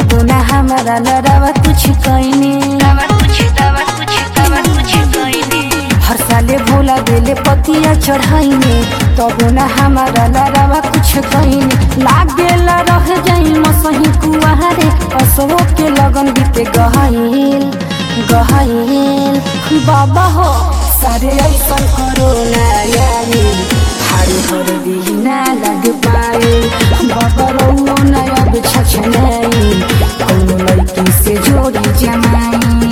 तबो ना हमारा लड़ावा कुछ कहने दवा कुछ दवा कुछ दवा कुछ कहने हर साले भोला बेले पतिया चढ़ाइने तबो ना हमारा लड़ावा कुछ कहने लागेला रह जाई मसही कुआरे असवो के लगन बीते गहाइल गहाइल बाबा हो सारे ऐसन करो ना यारी हारी हर दिना लग पाए बाबा रौनो ना अब छछनाई कौनो लड़की से जोड़ी जमाई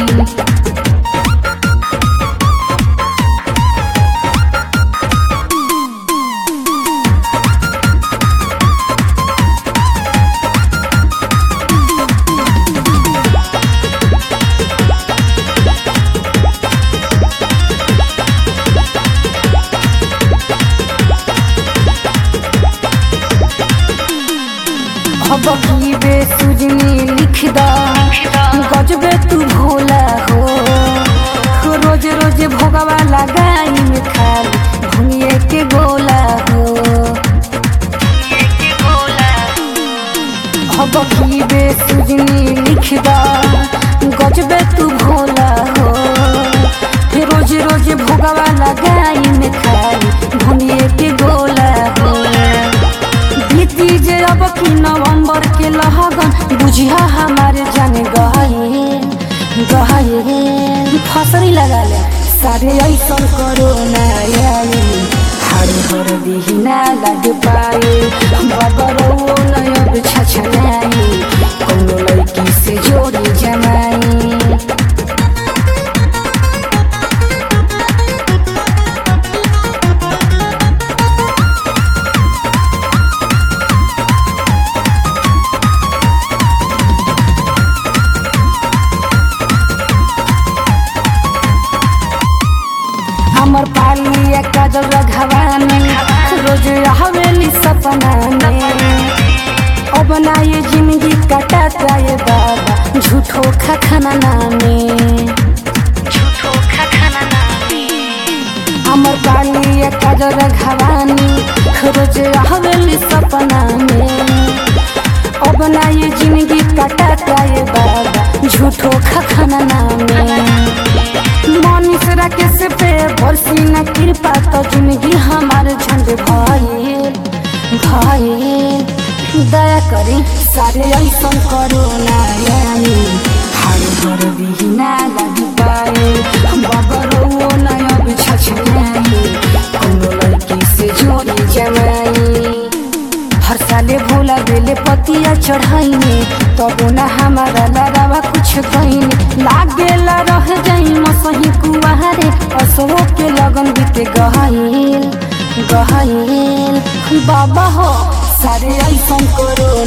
अब की बेसुजनी लिख दा गजबे तू भोला हो रोज रोज भोगवा लगाई में खाल भुनिए के गोला हो के बोला अब की बेसुजनी लिख दा गजबे तू भोला हो रोज रोज भोगवा लगाई में खाल भुनिए के गोला हो बीती जे अब की नवंबर के लहगन बुझिया हमारे जाने गए गए फसरी लगा ले सारे ऐसन करो ना आई हर हर दिहिना लग पाए बबरो नयब छछनाई कौनो लड़की से जोड़ी जमाई हमर पालिया काजल रघवानी रोज हवेली सपना में अब ना ये जिंदगी कटाता ये बाबा झूठो खखना में झूठो खखना नामी हमर पालिया काजल रघवानी रोज हवेली सपना में अब ना ये जिंदगी कटाता ये बाबा झूठो खखना में मनीष राकेश पे बरसी न कृपा तो जिंदगी हमारे झंड भाई भाई दया करी सारे ऐसन करो ना यानी हर घर बिना लग पाए बबरो नया बिछछनाई कोनो लड़की से जोड़ी जमाई हर साले भोला बेले पतिया चढ़ाइने तबो ना हमारा लड़ावा कुछ कहने लागेला रह जाई मसही कुआरे असवो के लगन बीते गहाइल गहाइल बाबा हो सारे ऐसन करो